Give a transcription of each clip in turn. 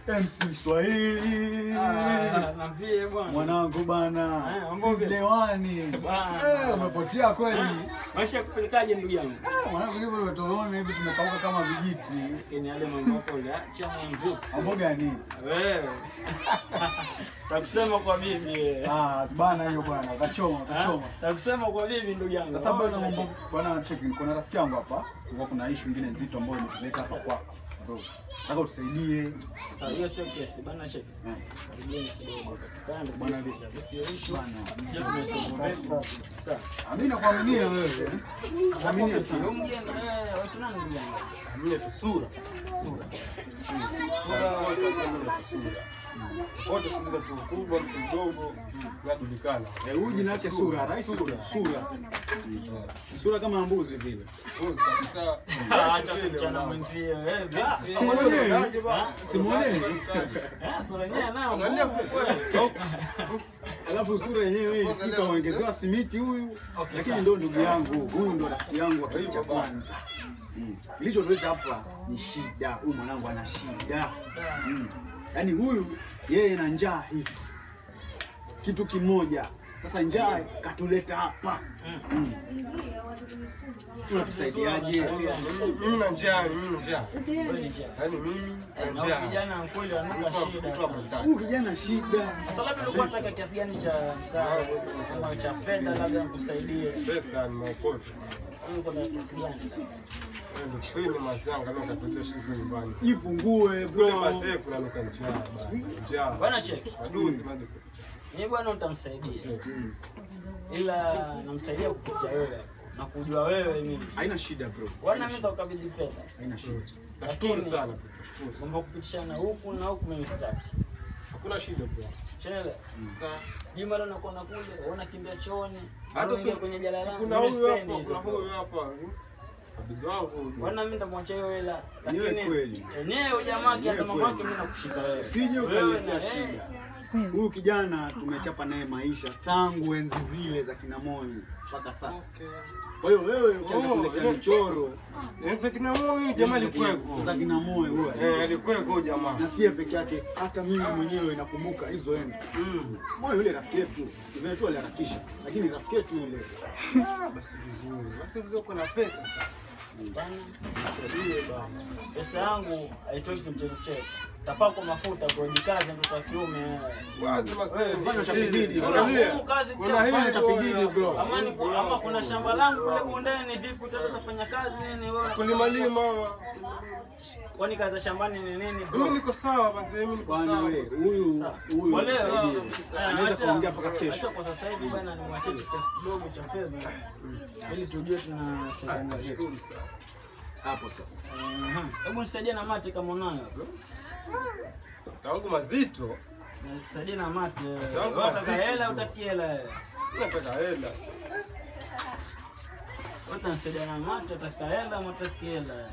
MC Swahili. Ah, Niambie bwana. Mwanangu bana. Eh, mambo Since vipi? day one. Bana. Eh, umepotea kweli. Ah, Maisha yakupelekaje ndugu yangu? Eh, Mwanangu ndivyo tumetuona hivi tumekauka kama vijiti. Lakini yale mambo yako uliacha mambo. Mambo gani? Wewe. Takusema kwa bibi. eh. Ah, bana hiyo bwana, kachoma, Ah, kachoma. Takusema kwa bibi ndugu yangu. Sasa bwana mambo bwana check kuna rafiki yangu hapa. Kulikuwa kuna issue nyingine nzito ambayo imetuleta hapa kwako. Bro, Nataka utusaidie. Sasa hiyo sio kesi bana cheki. Eh, Karibuni kidogo. Kando Bwana bwana vipi? vipi issue? Bwana. Je, tumesoma vipi? Sawa. Mimi nakuaminia wewe. Nakuaminia Sio sana. mgeni eh, watu nani ndugu yangu? Mimi tu sura. Sura. Sura. Sura. Wote kuuliza tu kubwa mtu mdogo najulikana. Eh, huyu jina lake Sura, rahisi tu. Sura. Sura kama mbuzi vile. Uzi kabisa. Acha kuchana mwenzio eh, vipi? Simuonee. Ah, Simuonee. Eh, sura yenyewe nayo Angalia ngumu vile. kweli. Alafu sura yenyewe si kaongezewa simiti huyu. Okay, Lakini sawa. ndo ndugu yangu, huyu ndo rafiki yangu wa kitu cha kwanza. Mm. Kilichotuleta hapa ni shida. Huyu mwanangu ana shida. Mm. Yaani huyu yeye na njaa hivi. Kitu kimoja. Sasa njaa katuleta hapa. Mm. Tunatusaidiaje? Mimi na njaa, mimi na njaa. Wewe ni njaa. Yaani mimi na Na njaa. vijana kweli wanuka shida sana. Huyu kijana shida. Sasa labda ulikuwa unataka kiasi gani cha msaada kama cha fedha labda nikusaidie. Pesa ni maokoto. Ulikuwa na kiasi gani? Ndio free mazanga leo katulia shilingi nyumbani. Ifungue Kule bro. mazee kuna nuka njaa bana. Njaa. Bwana cheki. Majuzi maji. Mimi bwana nitamsaidia. Mm. Ila namsaidia kupitia wewe na kujua wewe mimi. Haina shida bro. Bwana mimi nitakukabidhi fedha. Haina shida. Nashukuru Lakini- sana. Nashukuru. sana. Kwamba kupitishana huku na huku mimi sitaki. Hakuna shida bro. Chele. Sasa Juma leo nakuwa kule, unaona kimbia chooni. hata Unaingia si kwenye jala si langu. kuna Mimi huyu sipendi hapa, hizo. kuna huyu hapa. Bibi wangu huyu. Bwana mimi nitamwachia hiyo hela. Ni wewe Lakini kweli. enyewe jamaa Ni kiata wewe mamake kweli. mimi nakushika wewe. Usije Wewe ukaletea na- shida. Huyu kijana tumechapa naye maisha tangu enzi zile za kina Moi mpaka sasa. Okay. Kwa hiyo wewe ukianza Oh, kuletea ile- michoro Sasa kina huyu jamaa alikuweko. za kina Moi huyo. Eh, alikuweko jamaa. Na siye peke yake, hata mimi mwenyewe nakumbuka hizo enzi. Mm. Moi yule rafiki yetu, vile tu aliharakisha, lakini rafiki yetu yule. Ah, basi vizuri. Basi vizuri kuna pesa sasa. Bwana, nisaidie bwana. Pesa yangu haitoki mchezo Tapakwa mafuta kujikaza mtoto wa kiume. Wazi masee. Fanya cha bidii, Kuna Angalia. ngumu kazi pia. Kuna hili Fanya cha tu, bidii, bro. Ama ni ama kuna shamba langu kule bondeni vipi utafanya kazi nini wewe? Kulima lima. Kwani kazi za shambani ni nini bro? Mimi niko sawa basi mimi niko Bwana sawa. wewe, huyu Sawa. huyu Kwa leo, atusaidie. eh, Anaweza acha- kuongea mpaka kesho. acha kwa sasa hivi bwana nimwachie kiasi kidogo cha fedha ili tujue tunasaidiana vipi. Nashukuru sana. Hapo sasa. Mhm. Hebu nisaidie na mate kama unayo. Tangu mazito. Nisaidie na mate. Tangu Wewe Utaka mazito, hela bro. utaki hela. wewe? Nataka hela. Wewe utanisaidia na mate utaka hela ama utaki hela.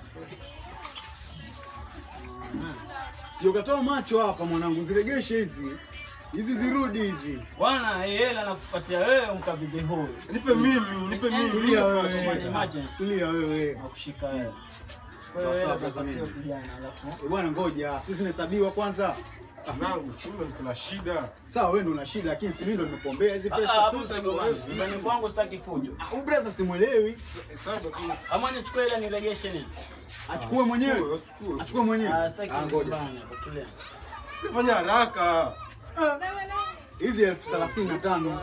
Mhm. Sio ukatoa macho hapa mwanangu, ziregeshe hizi. Hizi zirudi hizi. Bwana, hii hela nakupatia wewe umkabidhi huyu. Nipe mimi, nipe mimi. Tulia Kwa wewe. emergency. Tulia wewe. Nakushika wewe. Sawa, sawa, Wewe sasa mimi. kijana alafu. Eh, Bwana ngoja, sisi tunahesabiwa kwanza. Nangu, si mimi kuna shida. Sawa, wewe ndo una shida, lakini si mimi ndo nimepombea hizi Ah, pesa. hapo Sasa msigo wangu. Nyumbani kwangu sitaki fujo. huyu brother simuelewi, Sasa basi Ama nichukue hela niregeshe nini? achukue mwenyewe, Usichukue. achukue mwenyewe. Ah, sitaki Ah, ngoja bana, sasa. tulia. Sifanya haraka. Hizi elfu thelathini na tano.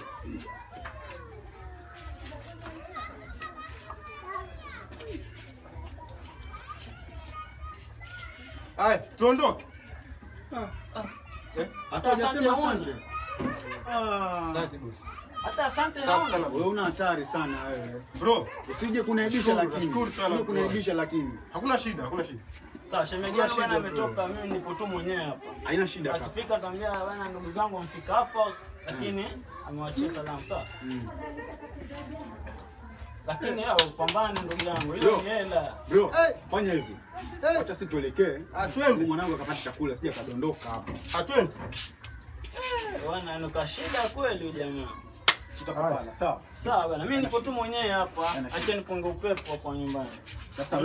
Haya, tuondoke. Eh? Hata Asante, hujasema Mungu. asante. Ah, Asante boss. Hata asante Asante naona. sana wewe boss. una hatari sana wewe. Bro, Usije kunaibisha Nashukuru, lakini. nashukuru sana, Usije bro. kunaibisha lakini. hakuna shida, hakuna shida. Sawa, shemeji yangu bwana ametoka, mimi nipo tu mwenyewe hapa. Haina shida kaka. Akifika ataambia bwana, ndugu zangu wamefika hapa, lakini amewachia salamu sawa. Mm. Lakini hao pambane ndugu yangu, Bro. hiyo ni hela. Bro, Hey. fanya hivi. Hey. Acha sisi tuelekee. Ah, twende. Mwanangu akapata chakula sija kadondoka hapa. Atwende. Bwana, nuka shida kweli huyu jamaa. Tutakupana, sawa? Sawa bwana, mimi nipo tu mwenyewe hapa, Haina shida. acha nipunge upepo hapa nyumbani. Sasa